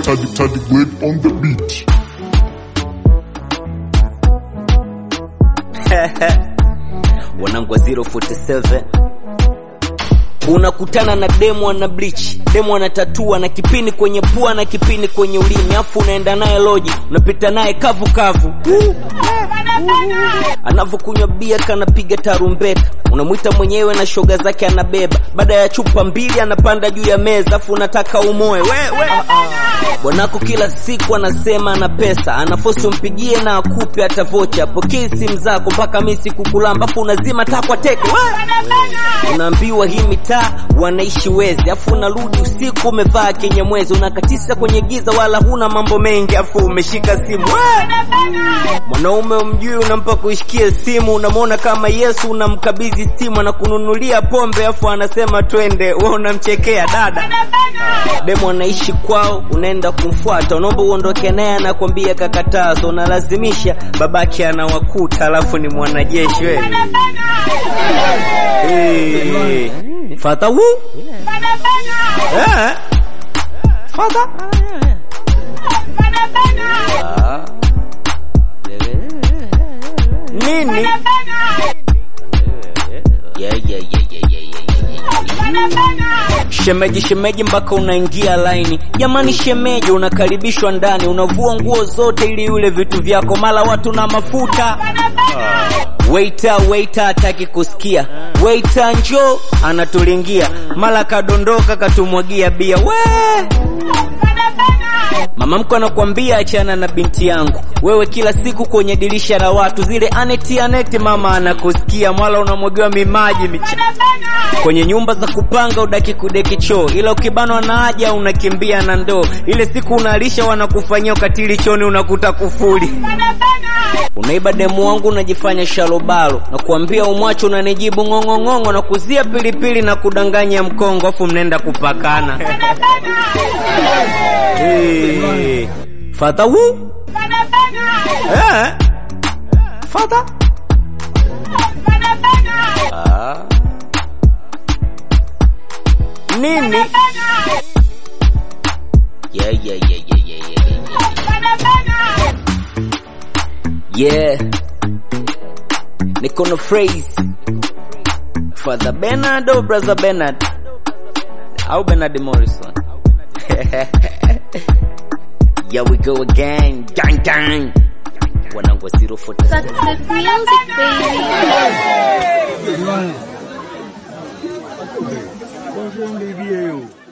Taddy Taddy Wade on the beat. wanangu wa 047 unakutana na demo ana bleach demo ana tatua na kipini kwenye pua na kipini kwenye ulimi afu unaenda naye loji unapita naye kavu kavu anavyokunywa bia kanapiga tarumbeta unamwita mwenyewe na shoga zake anabeba baada ya chupa mbili anapanda juu ya meza afu unataka umoe we, we. bwanako kila siku anasema ana pesa anafosi umpigie na akupe hata vocha apokee simu zako mpaka mi sikukulamba afu unazima takwa teke we. unaambiwa hii mitaa wanaishi wezi afu unarudi usiku umevaa kenye mwezi unakatisa kwenye giza wala huna mambo mengi afu umeshika simu we. mwanaume umjui unampa kuishikia simu unamwona kama yesu unamkabidhi simu anakununulia pombe afu anasema twende we unamchekea dada demo anaishi kwao unaenda kumfuata unaomba uondoke naye anakwambia kakatazo unalazimisha babake anawakuta alafu ni mwanajeshi we hey. fata wu eh. fata Ah. nini Yeah, yeah, yeah, yeah, yeah, yeah, yeah, yeah. shemeji shemeji mpaka unaingia laini jamani shemeji unakaribishwa ndani unavua nguo zote ili yule vitu vyako mala watu na mafuta waita waita hataki kusikia waita njo anatulingia mala kadondoka katumwagia bia we mama mko anakwambia achana na binti yangu wewe kila siku kwenye dirisha la watu zile aneti aneti mama anakusikia mwala unamwagiwa mimaji micha kwenye nyumba za kupanga udaki kudeki choo ila ukibanwa na haja unakimbia na ndoo ile siku unalisha wanakufanyia ukatili choni unakuta kufuli unaiba demu wangu unajifanya shalobalo na kuambia umwacho unanijibu ng'ong'ong'ongo na kuzia pilipili na kudanganya mkongo afu mnaenda kupakana hey. fata wu eh. fata ah. nini yeah, yeah, yeah, yeah, yeah, yeah, yeah. yeah niko na phrase father bernard au brother bernard au bernard morrison yeah we go again gang gang wanangu wa 047 Success music, baby. Bonjour, baby.